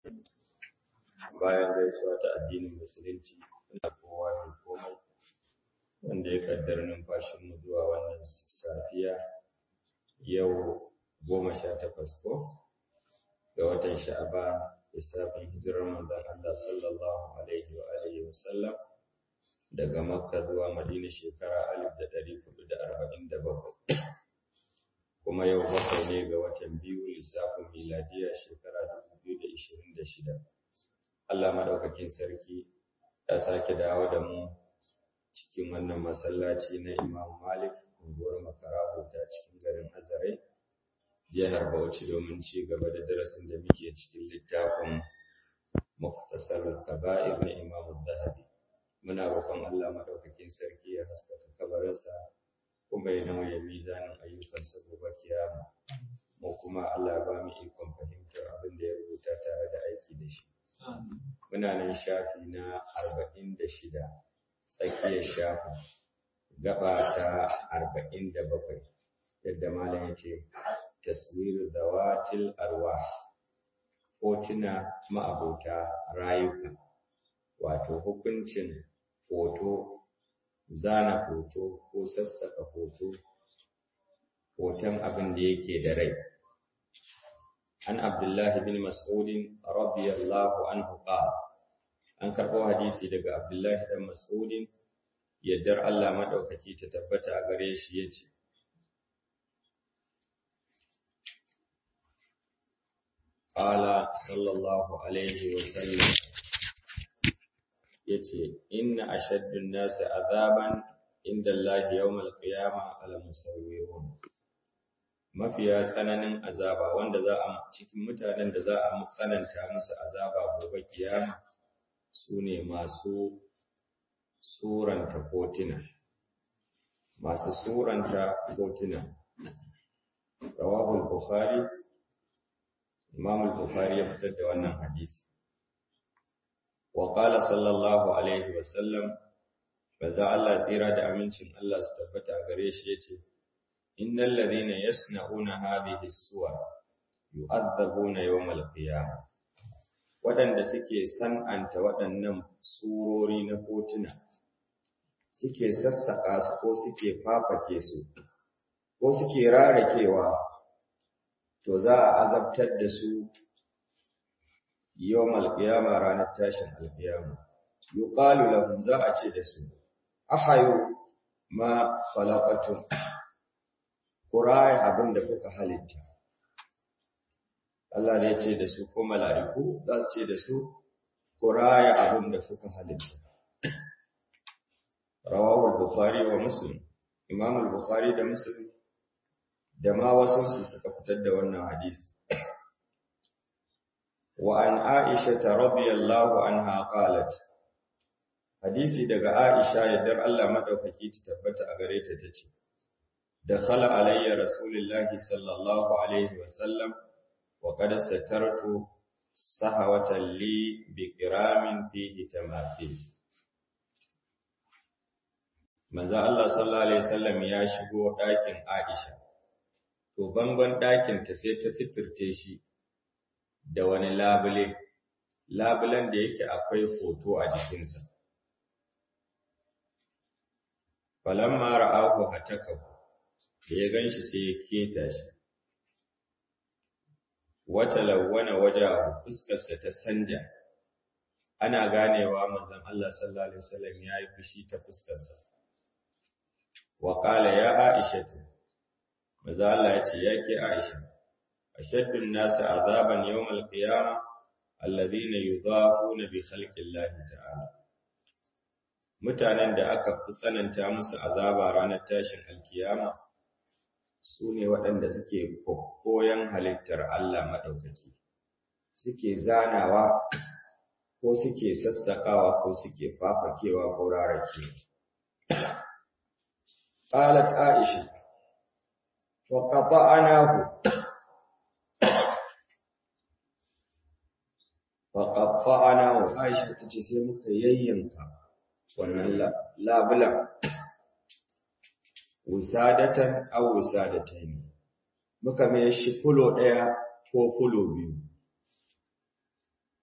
bayan gaisuwa ta addinin musulunci ina kowa da komai wanda ya kaddara numfashinmu zuwa wannan safiya yau goma sha takwas ko ga watan sha'aba lissafin hijirar manzon Allah sallallahu alaihi wa alihi wa sallam daga makka zuwa madina shekara alif da ɗari hudu da arba'in da bakwai kuma yau bakwai ne ga watan biyu lissafin miladiya shekara dubu biyu da ishirin da shida Allah madaukakin sarki ya sake dawo da mu cikin wannan masallaci na Imam Malik unguwar Makaraho ta cikin garin Azare jihar Bauchi domin ci gaba da darasin da muke cikin littafin Mukhtasar Kaba'ir na Imam Zahabi muna roƙon Allah madaukakin sarki ya haskaka kabarinsa kuma ya nauye mizanin ayyukansa gobe kiyama mu kuma Allah ba mu ikon fahimtar abin da ya rubuta tare da aiki da shi muna nan shafi na arba'in da shida tsakiyar shafin gaba ta arba'in da bakwai yadda malam ya ce taswiru zawatil arwah hotuna ma'abota rayuka wato hukuncin hoto zana hoto ko sassaka hoto hoton abin da yake da rai an abdullahi bin mas'udin radiyallahu anhu qala an karɓo hadisi daga abdullahi dan mas'udin yaddar Allah madaukaki ta tabbata a gare shi yace qala sallallahu alaihi wa sallam yace inna ashaddun nasi azaban inda Allah yawmal qiyamah al musawwirun mafiya tsananin azaba wanda za a cikin mutanen da za a tsananta musu azaba gobe kiyama su ne masu suranta kotuna masu suranta kotuna rawahul bukhari imam al-bukhari ya fitar da wannan hadisi wa qala sallallahu alaihi wa sallam baza Allah tsira da amincin Allah su tabbata gare shi yace innal ladhina yasna'una hadhihi as-suwar yu'adhabuna yawm al-qiyamah waɗanda suke san'anta waɗannan surori na kotuna suke sassaƙa su ko suke fafake su ko suke rarakewa to za a azabtar da su yawm al-qiyama ranar tashin al-qiyama yuqalu lahum za a ce da su ahayu ma khalaqatum kuraya abin da kuka halitta Allah ne ya ce da su ko mala'iku za su ce da su ku raya abin da suka halitta. Rawawar Bukhari wa Muslim, Imam Bukhari da Muslim da ma wasu su suka fitar da wannan hadisi. Wa an Aisha ta radiyallahu anha qalat Hadisi daga Aisha yaddar Allah madaukaki ta tabbata a gare ta tace Dakhala alayya Rasulullahi sallallahu alaihi wa sallam وقد سترت سهوة لي بكرام فيه تماثيل manzo Allah sallallahu alaihi wasallam ya shigo ɗakin Aisha to bangon ɗakin ta sai ta sitirce shi da wani labule labulen da yake akwai hoto a jikinsa falamma ra'ahu hatakahu da ya ganshi sai ya keta shi wata lawwana wajahu fuskarsa ta sanja ana ganewa manzon Allah sallallahu alaihi wasallam yayi fushi ta fuskarsa wa qala ya aisha manzon Allah yace yake aisha ashaddun nas azaban yawmal qiyamah alladhina yudahuna bi khalqillahi ta'ala mutanen da aka fi tsananta musu azaba ranar tashin alkiyama su ne waɗanda suke koyon halittar Allah maɗaukaki, suke zanawa ko suke sassaƙawa ko suke fafakewa ko rarake. Ƙalat Aisha, wa ƙafa anahu, wa ƙafa anahu, Aisha ta ce sai muka yayyanka wannan labulan. wisadatan aw wisadatayn muka mai shi fulo daya ko fulo biyu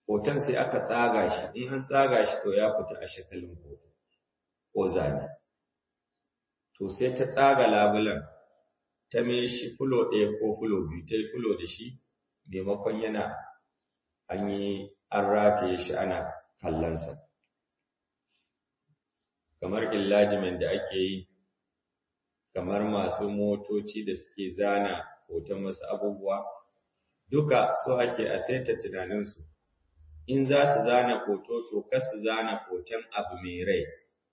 hoton sai aka tsaga shi in an tsaga shi to ya fita a shakalin hoto ko zane to sai ta tsaga labulan ta mai shi fulo ɗaya ko fulo biyu ta yi fulo da shi maimakon yana an yi an rataye shi ana kallonsa kamar illajimen da ake yi kamar masu motoci da suke zana hoton wasu abubuwa duka so ake a saita tunaninsu in za su zana hoto to kar su zana hoton abu mai rai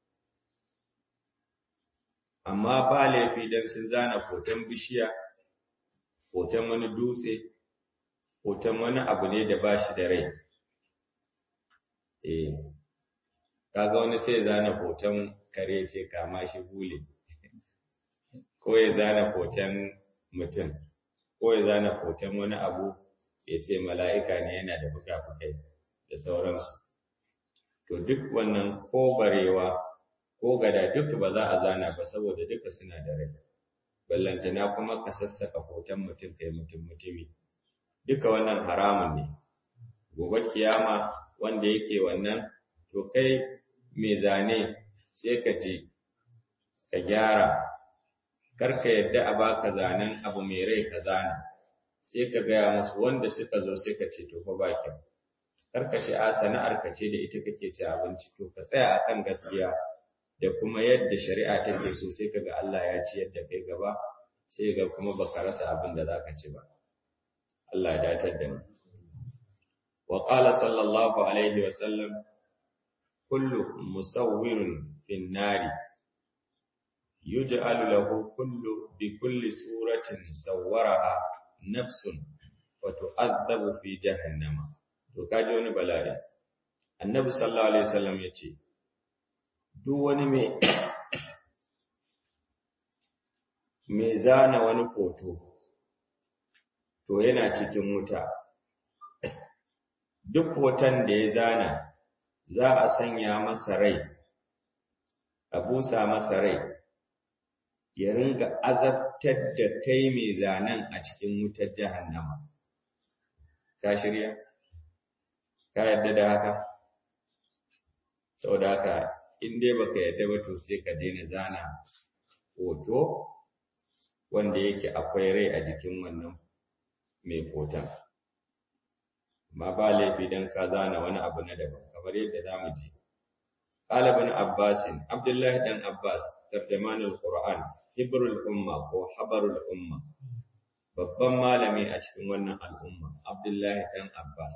amma ba laifi don sun zana hoton bishiya hoton wani dutse hoton wani abu ne da ba shi da rai eh kaga wani sai zana hoton kare ce kama shi bule ko ya zana hoton mutum ko ya zana hoton wani abu ya ce mala'ika ne yana da fuka-fukai da sauransu to duk wannan ko barewa ko gada duk ba za a zana ba saboda duka suna da rai ballantana kuma ka sassaka hoton mutum kai mutum mutumi duka wannan haramun ne gobe kiyama wanda yake wannan to kai mai zane sai ka je ka gyara karka yadda a baka zanen abu mai rai ka zana sai ka gaya musu wanda suka zo sai ka ce to fa ba kyau karka ce a sana'ar ka ce da ita kake ci abinci to ka tsaya akan gaskiya da kuma yadda shari'a take so sai kaga Allah ya ci yadda kai gaba sai ga kuma baka rasa abin da zaka ci ba Allah ya datar da mu wa qala sallallahu alaihi wa sallam kullu musawwirin fin nari yuj'alu lahu kullu bi kulli suratin sawwaraha nafsun wa tu'adhabu fi jahannama to kaji wani bala'i annabi sallallahu alaihi wasallam yace duk wani mai mai zana wani foto to yana cikin wuta duk hoton da ya zana za a sanya masa rai a busa masa rai ya ringa azabtar da kai mai zanen a cikin wutar jahannama ka shirya ka yadda da haka saboda haka in dai baka yadda ba to sai ka daina zana hoto wanda yake akwai rai a jikin wannan mai hoton ma ba laifi dan ka zana wani abu na daban kamar yadda za mu ji ɗalibin abbasin abdullahi dan abbas tarjamanul qur'an hibrul umma ko habarul umma babban malami a cikin wannan al'umma abdullahi dan abbas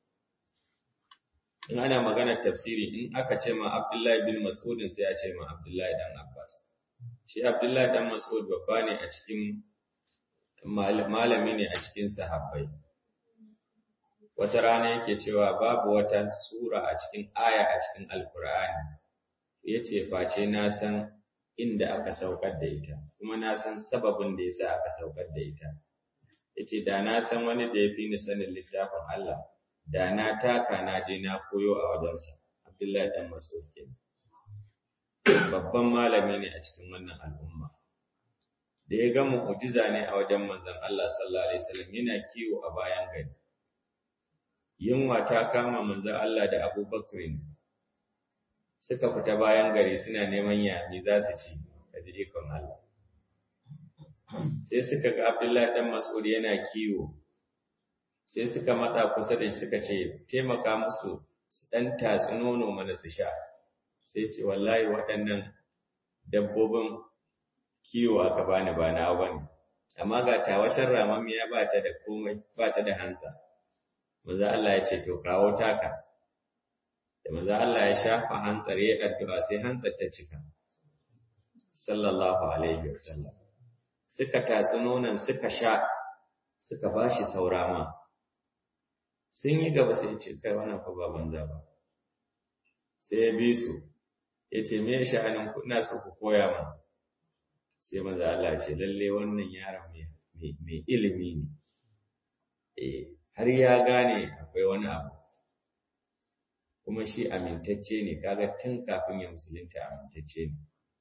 in ana magana tafsiri in aka ce ma Abdullahi bin Mas'ud sai a ce ma Abdullahi dan Abbas shi Abdullahi dan Mas'ud babba ne a cikin malami ne a cikin sahabbai wata rana yake cewa babu wata sura a cikin aya a cikin alkur'ani yace face na san inda aka saukar da ita kuma na san sababin da yasa aka saukar da ita yace da na san wani da yafi ni sanin littafin Allah da na taka na je na koyo a wajensa Abdullahi dan Mas'ud kenan babban malami ne a cikin wannan al'umma da ya ga mu'jiza ne a wajen manzon Allah sallallahu alaihi wasallam yana kiwo a bayan gari yunwa ta kama manzon Allah da Abu Bakr suka fita bayan gari suna neman yami za su ci da ikon Allah sai suka ga Abdullahi dan Mas'ud yana kiwo sai suka matsa kusa da shi suka ce taimaka musu su dan tatsi nono mana su sha sai ce wallahi waɗannan dabbobin kiwo aka bani ba na bane amma ga tawashin ramamiya ba ta da komai ba ta da hansa maza Allah ya ce to kawo taka da maza Allah ya shafa hantsar ya addu'a sai hantsar ta cika sallallahu alaihi wasallam suka tatsi nonon suka sha suka bashi saurama sun yi gaba sai ce kai wannan fa ba banza ba sai ya bi su ya ce me sha'anin ku ina so ku koya min sai maza Allah ce lalle wannan yaron mai ilimi ne eh har ya gane akwai wani abu kuma shi amintacce ne kaga tun kafin ya musulunta amintacce ne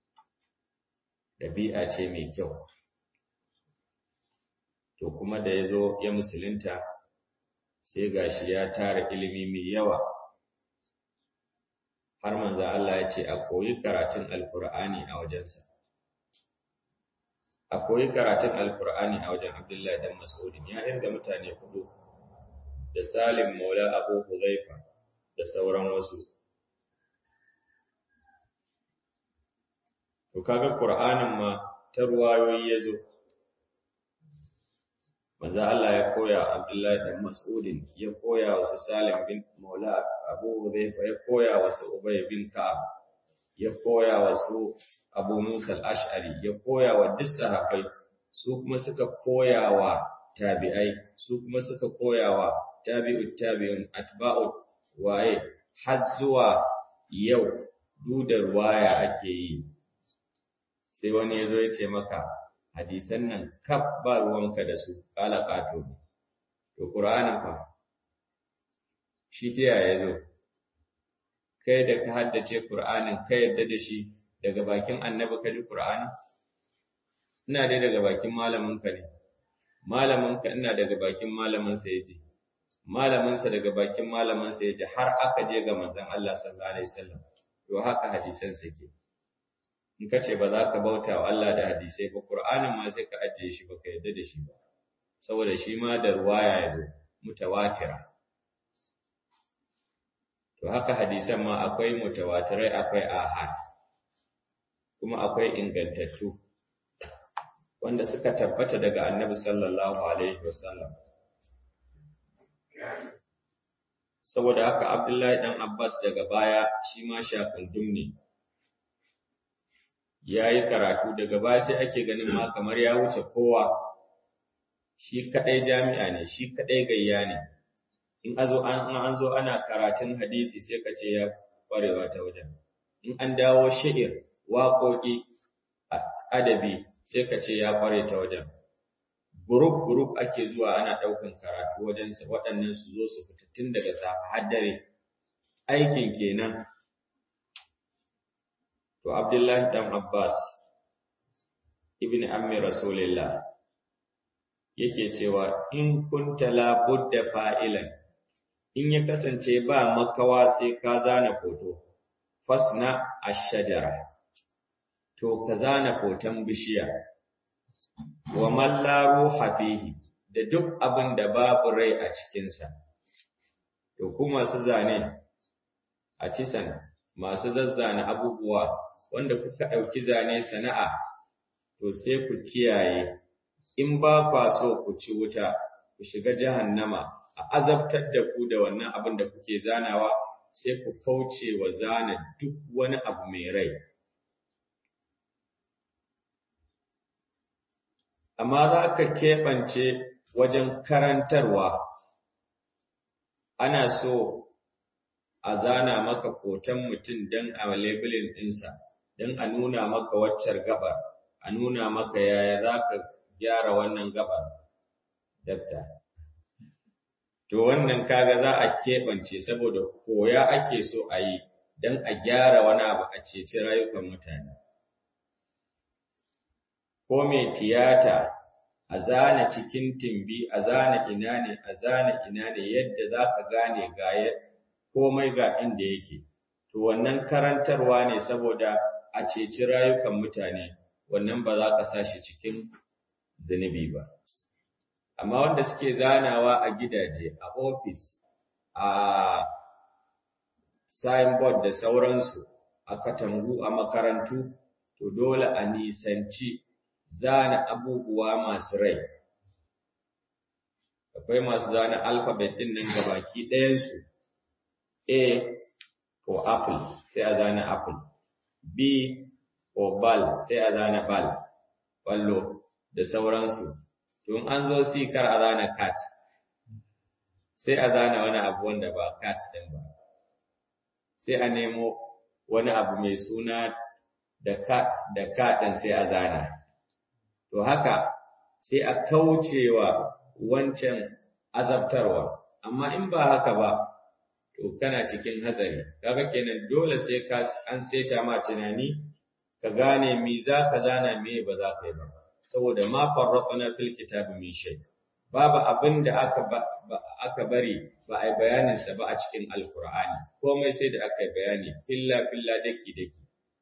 ɗabi'a ce mai kyau to kuma da ya zo ya musulunta sai gashi ya tara ilimi mai yawa har manzo Allah ya ce a koyi karatun alkur'ani a wajensa a koyi karatun alkur'ani a wajen Abdullahi dan Mas'udin ya irga mutane hudu da Salim Maula Abu Huzaifa da sauran wasu to kaga Qur'anin ma ta ruwayoyi yazo manzo Allah ya koya Abdullahi dan Mas'udin ya koya wa Salim bin Maula Abu Hudayfa ya koya wa Ubay bin Ka'ab ya koya wa su Abu Musa al-Ash'ari ya koya wa duk sahabbai su kuma suka koya wa tabi'ai su kuma suka koya wa tabi'ut tabi'un atba'u waye har zuwa yau dudar waya ake yi sai wani yazo ya ce maka hadisan nan kaf ba ruwanka da su kala kato to qur'anin fa shi ta yaya zo kai da ka haddace qur'anin ka yadda da shi daga bakin annabi ka ji qur'ani ina dai daga bakin malamin ka ne malamin ka ina daga bakin malamin sa yaji malamin sa daga bakin malamin sa yaji har aka je ga manzon Allah sallallahu alaihi wasallam to haka hadisan ke. in ka ce ba za ka bauta wa Allah da hadisai ba Qur'anin ma sai ka ajiye shi ba ka yadda da shi ba saboda shi ma da ruwaya ya zo mutawatira to haka hadisan ma akwai mutawatirai akwai ahad kuma akwai ingantattu wanda suka tabbata daga annabi sallallahu alaihi wasallam saboda haka Abdullahi dan Abbas daga baya shi ma shakundum ne ya yi karatu daga baya sai ake ganin ma kamar ya wuce kowa shi kadai jami'a ne shi kadai gayya ne in azo an an zo ana karatun hadisi sai ka ce ya kwarewa ta wajen in an dawo shi'ir waƙoƙi adabi sai ka ce ya kware ta wajen group group ake zuwa ana ɗaukan karatu wajen sa waɗannan su zo su fita tun daga safe har dare aikin kenan To Abdullahi dan Abbas ibn ammi Rasulillah yake cewa in kunta la budda fa'ilan in ya kasance ba makawa sai ka zana foto fasna ash-shajara to ka zana foton bishiya wa man la ruha fihi da duk abin da babu rai a cikinsa to kuma su zane a tisan masu zazzana abubuwa wanda kuka ɗauki zane sana'a, to sai ku kiyaye, in ba kwa so ku ci wuta, ku shiga jahannama, a azabtar da ku da wannan abin da kuke zanawa, sai ku kauce wa zana duk wani abu mai rai. Amma za ka keɓance wajen karantarwa, ana so a zana maka hoton mutum don a labelin ɗinsa. don a nuna maka waccar gabar, a nuna maka yaya za ka gyara wannan gabar, dakta. To wannan kaga za a keɓance saboda koya ake so a yi don a gyara wani abu a ceci rayukan mutane. Ko mai tiyata a zana cikin timbi, a zana ina ne, a zana ina ne yadda za ka gane ga komai ga inda yake. To wannan karantarwa ne saboda a ceci rayukan mutane wannan ba za ka sa shi cikin zunubi ba amma wanda suke zanawa a gidaje a ofis a signboard da sauransu a katangu a makarantu to dole a nisanci zana abubuwa masu rai akwai masu zana alphabet din nan gabaki ɗayansu a ko apple sai a zana apple B ko bal sai a zana bal, ballo da sauransu. Tun an zo si kar a zana cat, sai a zana wani abu wanda ba cat ɗin ba. Sai a nemo wani abu mai suna da cat da cat ɗin sai a zana. To haka sai a kaucewa wancan azabtarwa, amma in ba haka ba, to kana cikin hatsari kaga kenan dole sai ka an saita ma tunani ka gane me za ka zana me ba za ka yi ba saboda ma farrafana fil kitabi min shay babu abin da aka aka bari ba a yi bayaninsa ba a cikin alkur'ani komai sai da aka yi bayani filla filla daki daki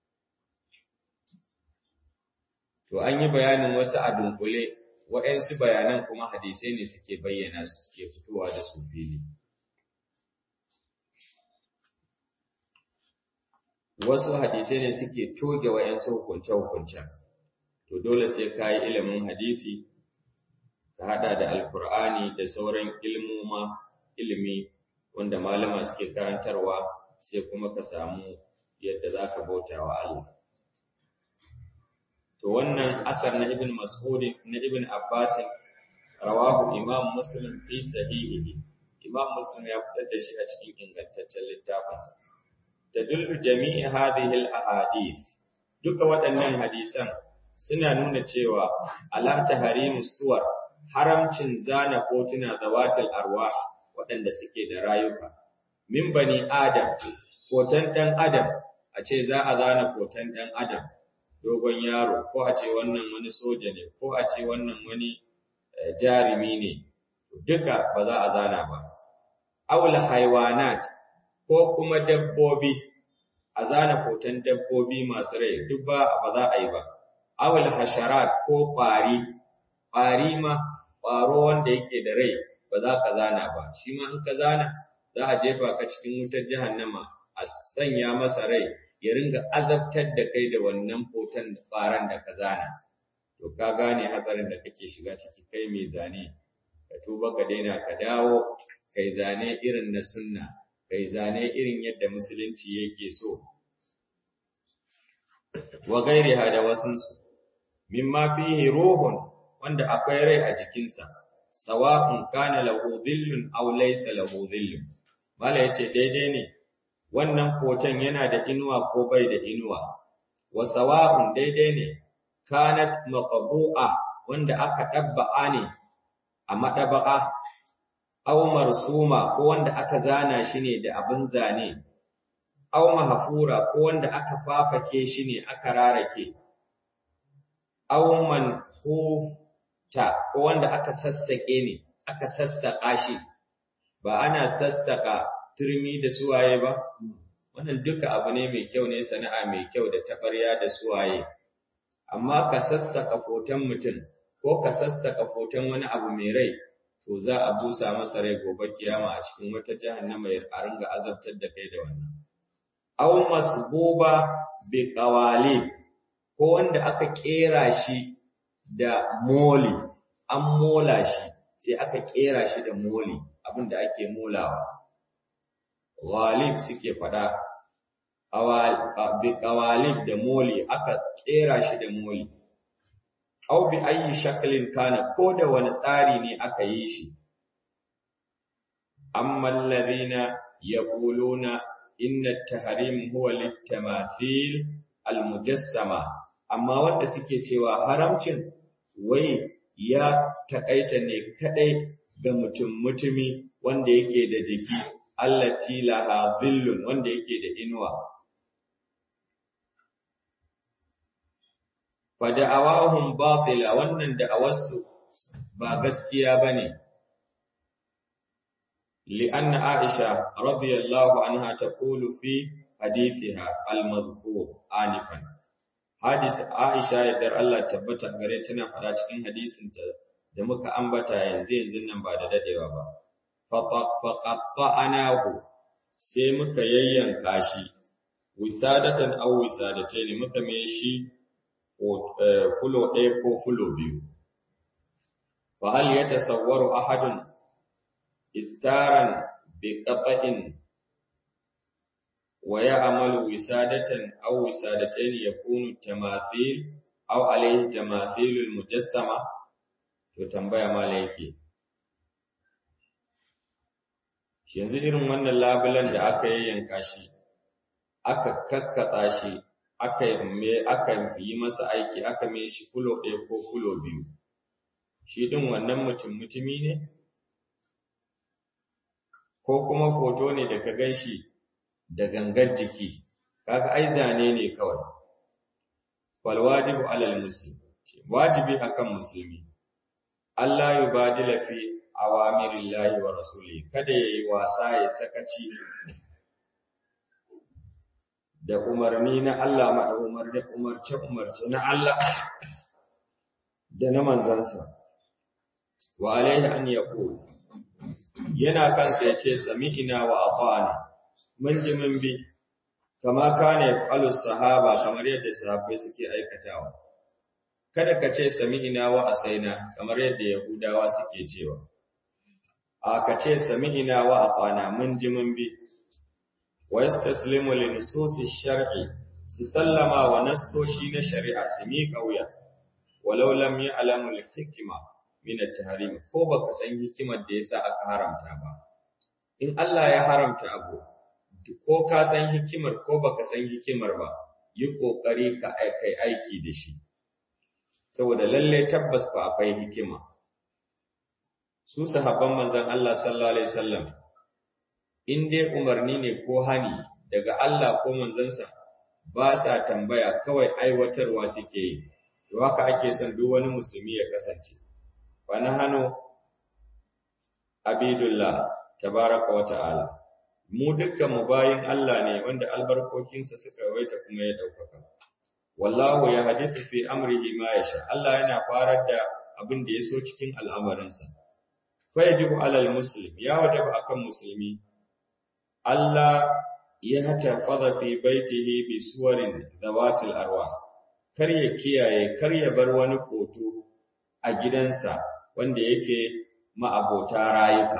to an yi bayanin wasu a dunkule waɗansu bayanan kuma hadisai ne suke bayyana su suke fitowa da su fili wasu hadisai ne suke toge waɗansu hukunce-hukuncen to dole sai ka yi ilimin hadisi ka haɗa da alkur'ani da sauran ilmoma ilimi wanda malama suke karantarwa sai kuma ka samu yadda za ka bauta wa Allah. To wannan asar na Ibn Mas'ud na Ibn Abbas rawahu Imam Muslim fi sahihihi. Imam Muslim ya fitar da shi a cikin ingantaccen littafinsa. Tadullu jami'i hadhihi al-ahadith. Duka waɗannan hadisan suna nuna cewa ala tahrimu suwar haramcin zana kotuna zawatil arwah waɗanda suke da rayuka. Min bani Adam, kotan ɗan Adam, a ce za a zana kotan ɗan Adam, dogon yaro, ko a ce wannan wani soja ne, ko a ce wannan wani jarumi ne, duka ba za a zana ba. Aula haiwanat ko kuma dabbobi, a zana kotan dabbobi masu rai, duk ba ba za a yi ba. Aula hasharat ko ƙwari, ƙwari ma, ƙwaro wanda yake da rai, ba za ka zana ba shi ma in ka zana za a jefa ka cikin wutar jahannama a sanya masa rai ya ringa azabtar da kai da wannan hoton faran da ka zana to ka gane hatsarin da kake shiga ciki kai mai zane ka tuba ka daina ka dawo kai zane irin na sunna kai zane irin yadda musulunci yake so wa gairiha da wasunsu mimma fihi ruhun wanda akwai rai a jikinsa sawa'un kana lahu dhillun aw laysa lahu dhillun mala yace daidai ne wannan hoton yana da inuwa ko bai da inuwa wa sawa'un daidai ne kanat maqbu'a wanda aka dabba'a ne a madaba'a aw marsuma ko wanda aka zana shi ne da abin zane aw mahfura ko wanda aka fafake shi ne aka rarake aw manhu ta ko wanda aka sassaƙe ne aka sassaƙa shi ba ana sassaƙa turmi da suwaye ba wannan duka abu ne mai kyau ne sana'a mai kyau da taɓarya da suwaye amma ka sassaƙa hoton mutum ko ka sassaƙa hoton wani abu mai rai to za a busa masa rai gobe kiyama a cikin wata jahannama ya ringa azabtar da kai da wannan aw masbuba bi qawali ko wanda aka kera shi da moli an mola shi sai aka kera shi da moli abinda ake molawa ghalib suke fada bi qawalib da moli aka kera shi da moli aw bi ayi shaklin kana ko da wani tsari ne aka yi shi amma alladhina yaquluna inna at-tahrim huwa lit-tamathil al-mujassama amma wanda suke cewa haramcin wai ya takaita ne kadai ga mutum mutumi wanda yake da jiki allati laha dhillun wanda yake da inuwa fa da'awahum batila wannan da'awarsu ba gaskiya bane li'anna Aisha radiyallahu anha taqulu fi hadithiha al-madhkur anifan hadis Aisha yadda Allah tabbata gare tana fara cikin hadisin ta da muka ambata yanzu yanzu nan ba da dadewa ba faqatta'anahu sai muka yayyanka shi wisadatan aw wisadatayn muka mai shi kulo ɗaya ko kulo biyu fa hal yatasawwaru ahadun istaran bi qata'in wa ya'malu wisadatan aw wisadatayn yakunu tamathil aw alayhi tamathilul mujassama to tambaya mala yake shi yanzu irin wannan labulan da aka yayyanka shi aka kakkatsa shi aka me aka yi masa aiki aka mai shi kulo ɗaya ko kulo biyu shi din wannan mutum mutumi ne ko kuma hoto ne da ka gan shi da gangar jiki kaga ai zane ne kawai wal wajibu alal muslim wajibi akan musulmi Allah yubadila fi awamirillahi wa rasuli kada yayi wasa ya sakaci da umarni na Allah ma umar da umarce umarce na Allah da na manzansa wa alaihi an yaqul yana kansa yace sami'ina wa ata'na mun ji mun bi kama kana yafalu sahaba kamar yadda sahabbai suke aikatawa kada ka ce sami'ina wa asaina kamar yadda yahudawa suke cewa a ka ce sami'ina wa ata'na mun ji mun bi wa yastaslimu li nususi shar'i su sallama wa nassoshi na shari'a su miƙa wuya walau lam ya'lamu al-hikma min at-tahrim ko baka san hikimar da yasa aka haramta ba in Allah ya haramta abu ko ka san hikimar ko baka san hikimar ba yi kokari ka kai aiki da shi saboda lalle tabbas ba akwai hikima su sahabban manzon Allah sallallahu alaihi wasallam in dai umarni ne ko hani daga Allah ko manzansa ba sa tambaya kawai aiwatarwa suke yi to haka ake son duk wani musulmi ya kasance wa nahanu abidullah tabaraka wa ta'ala mu dukkan mu bayin Allah ne wanda albarkokinsa suka waita kuma ya daukaka wallahu ya hadithu fi amrihi ma yasha Allah yana farar da abin da yaso cikin al'amarinsa fa yajibu alal muslim ya wajaba akan musulmi Allah ya tafaza fi baitihi bi suwarin zawatil arwah kar ya kiyaye kar ya bar wani hoto a gidansa wanda yake ma'abota rayuka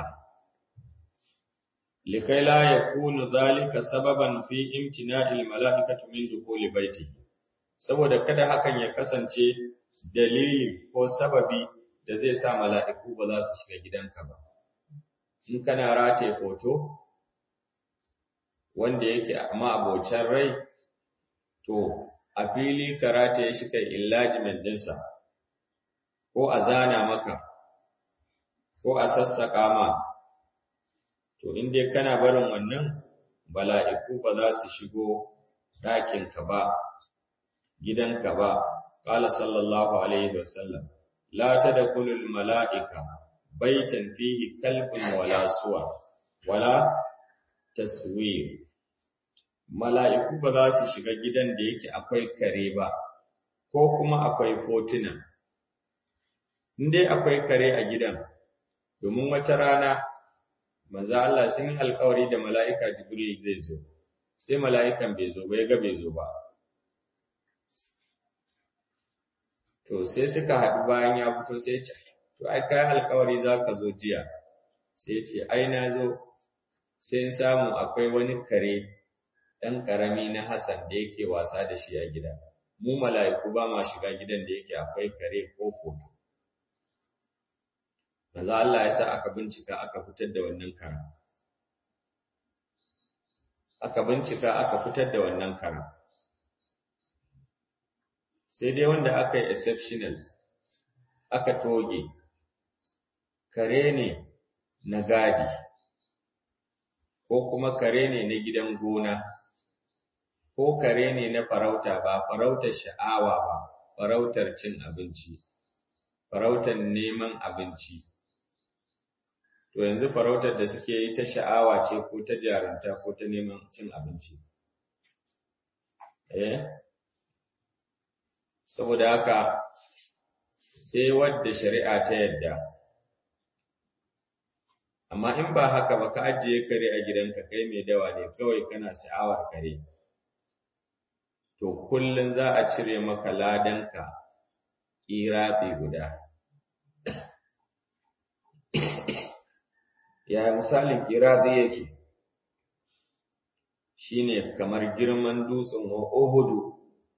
likai la yakunu zalika sababan fi imtina'il mala'ikati min dukhuli baitihi saboda kada hakan ya kasance dalili ko sababi da zai sa mala'iku ba za su shiga gidanka ba in kana rataye hoto wanda yake amma abocin rai to a fili karata ya shi kai enlargement ɗinsa ko a zana maka ko a sassaƙa ma to in dai kana barin wannan bala'iku ba za su shigo ɗakinka ba gidanka ba ƙala sallallahu alaihi wasallam la tadkhulul mala'ika baitan fihi kalbun wala suwa wala taswir mala'iku ba za su shiga gidan da yake akwai kare ba, ko kuma akwai fotuna. dai akwai kare a gidan, domin wata rana, maza Allah sun yi alkawari da mala'ika Jibril zai zo, sai mala'ikan bai zo ba, ya ga bai zo ba. To, sai suka haɗu bayan ya fito sai ce, To, ai, kayan alkawari za ka zo jiya, sai ce, Ai, na zo, sai samu akwai wani kare ɗan ƙarami na Hassan da yake wasa da shi a gida. Mu mala'iku ba ma shiga gidan da yake akwai kare ko koto. Maza Allah ya sa aka bincika aka fitar da wannan kara. Aka bincika aka fitar da wannan kara. Sai dai wanda aka yi exceptional, aka toge, kare ne na gadi, ko kuma kare ne na gidan gona. ko kare ne na farauta ba farautar sha'awa ba farautar cin abinci farautar neman abinci to yanzu farautar da suke yi ta sha'awa ce ko ta jarunta ko ta neman cin abinci eh saboda haka sai wadda shari'a ta yadda amma in ba haka ba ka ajiye kare a gidanka kai mai dawa ne kawai kana sha'awar kare to kullum za a cire maka ladanka ƙirafi guda. Ya misalin ƙirafi yake, shi ne kamar girman dutsen Ohudu,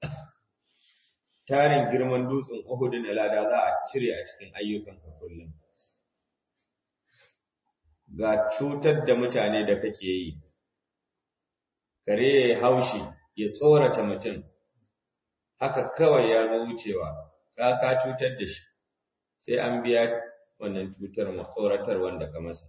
tarin girman dutsen Ohudu na lada za a cire a cikin ayyukanka kullum. Ga cutar da mutane da kake yi, kare ya haushi. ya tsorata mutum haka kawai ya zo wucewa ka ka cutar da shi sai an biya wannan cutar tsoratar wanda ka masa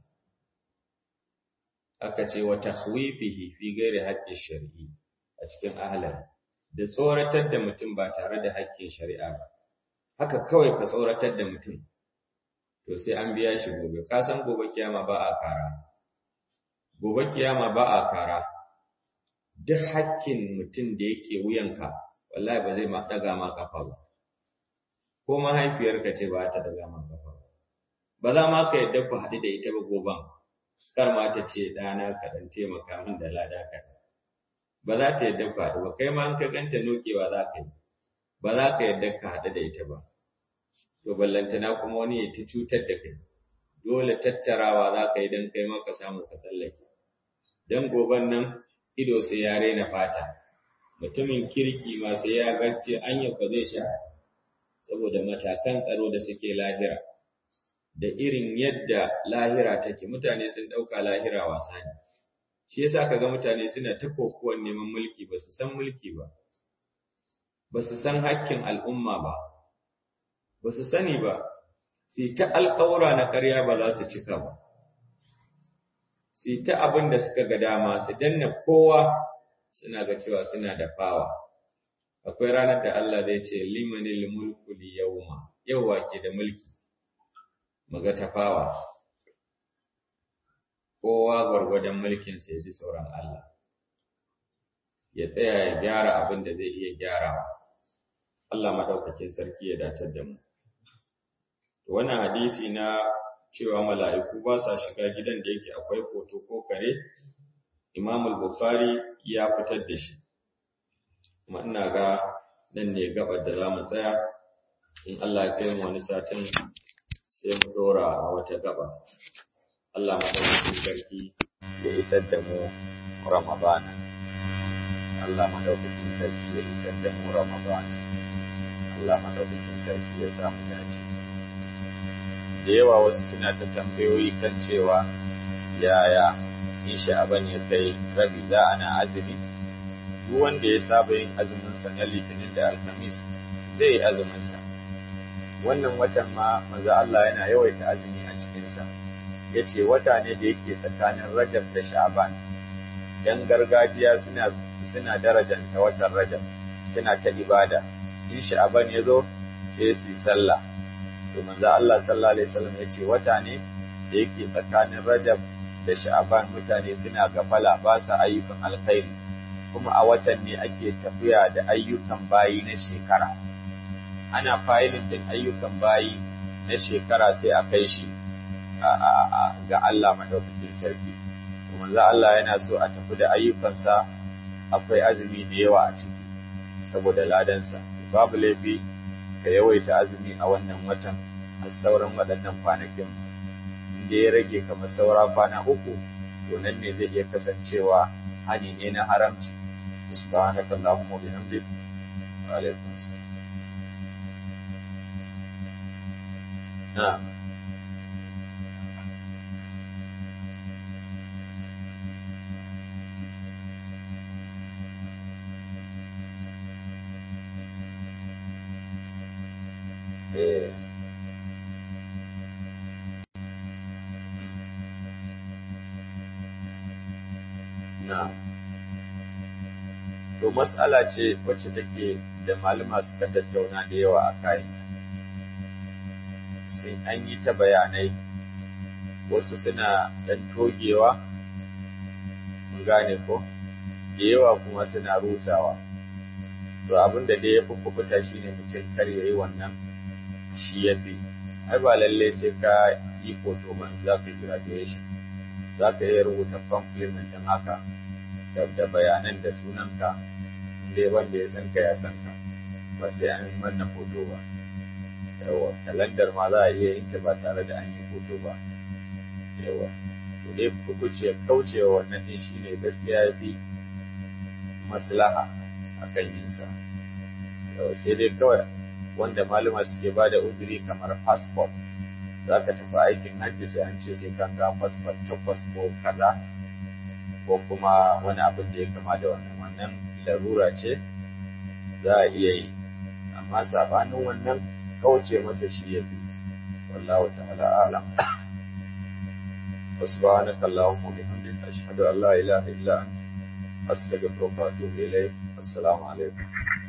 aka ce wa tahwifihi fi ghairi haqqi shar'i a cikin ahlan da tsoratar da mutum ba tare da haƙƙin shari'a ba haka kawai ka tsoratar da mutum to sai an biya shi gobe ka san gobe kiyama ba a kara gobe kiyama ba a kara duk hakkin mutum da yake wuyanka wallahi ba zai ma daga ma kafa ba ko mahaifiyarka ce ba ta daga ma kafa ba ba za ma ka yadda ku haɗu da ita ba goban kar ma ta ce ɗana ka ɗan taimaka min da lada ka ba za ta yadda ku haɗu ba kai ma in ka ganta nokewa za ka yi ba za ka yadda ka haɗu da ita ba to ballantana kuma wani ya ta cutar da kai dole tattarawa za ka yi don kai maka samu ka tsallake don goban nan ido sai ya raina fata mutumin kirki ma sai ya garce anya ba zai sha saboda matakan tsaro da suke lahira da irin yadda lahira take mutane sun ɗauka lahira wasa ne shi yasa kaga mutane suna ta kokuwan neman mulki ba su san mulki ba ba su san hakkin al'umma ba ba su sani ba su ta alƙawura na ƙarya ba za su cika ba su ta abin da suka ga dama su danna kowa suna ga cewa suna da fawa akwai ranar da Allah zai ce limanil mulku li yawma yawwa ke da mulki maga tafawa kowa gwargwadon mulkin sa ya ji sauran Allah ya tsaya ya gyara abin da zai iya gyarawa Allah madaukakin sarki ya datar da mu wannan hadisi na cewa mala'iku ba sa shiga gidan da yake akwai hoto ko kare Imam al-Bukhari ya fitar da shi kuma ina ga nan ne gabar da zamu tsaya in Allah ya kai wani satin sai mu dora a wata gaba Allah madaukakin sarki ya isar da mu Ramadana Allah madaukakin sarki ya isar da mu Ramadana Allah madaukakin sarki ya samu dace da yawa wasu suna ta tambayoyi kan cewa yaya in sha'aban ya kai rabi za ana azumi duk wanda ya saba yin azumin sa na litinin da alhamis zai yi azumin sa wannan watan ma maza Allah yana yawaita azumi a cikin sa yace wata ne da yake tsakanin Rajab da Sha'ban dan gargajiya suna suna darajanta watan Rajab suna ta ibada in Sha'ban ya zo sai su yi sallah to manzo Allah sallallahu alaihi wasallam yace wata ne da yake tsakanin Rajab da Sha'ban mutane suna gafala ba sa ayyukan alkhairi kuma a watan ne ake tafiya da ayyukan bayi na shekara ana fayilin din ayyukan bayi na shekara sai a kai shi ga Allah madaukakin sarki to manzo Allah yana so a tafi da ayyukansa akwai azumi da yawa a ciki saboda ladansa babu laifi ka yawaita azumi a wannan watan a sauran waɗannan kwanakin inda ya rage kamar saura kwana uku to nan ne zai iya kasancewa hani ne na haramci subhanaka allahumma wa bihamdik wa alaikum assalam na'am eh na to mas'ala ce wacce take da malama suka tattauna da yawa a kai sai an yi ta bayanai wasu suna dan togewa mun gane ko da yawa kuma suna rusawa to abin da dai ya fi kubuta shine mutum kar ya yi wannan shi ya fi ai ba lallai sai ka yi foto ba za ka yi graduation za ka iya rubuta compliment din haka da bayanan da sunanka inda wanda ya san ka ya san ka ba sai an manna foto ba yawa kalandar ma za a iya yin ta ba tare da an yi foto ba yawa to dai kuce kaucewa wannan din shine gaskiya ya fi maslaha akan yin sa yawa sai dai kawai wanda malama suke ba da uzuri kamar passport za ka tafi aikin hajji sai an ce sai kan ga passport takwas ko kaza ko kuma wani abin da ya kama da wannan wannan larura ce za a iya yi amma sabanin wannan kauce masa shi ya fi wallahu ta'ala alam وسبحانك اللهم وبحمدك أشهد أن لا إله إلا أنت أستغفرك وأتوب إليك السلام عليكم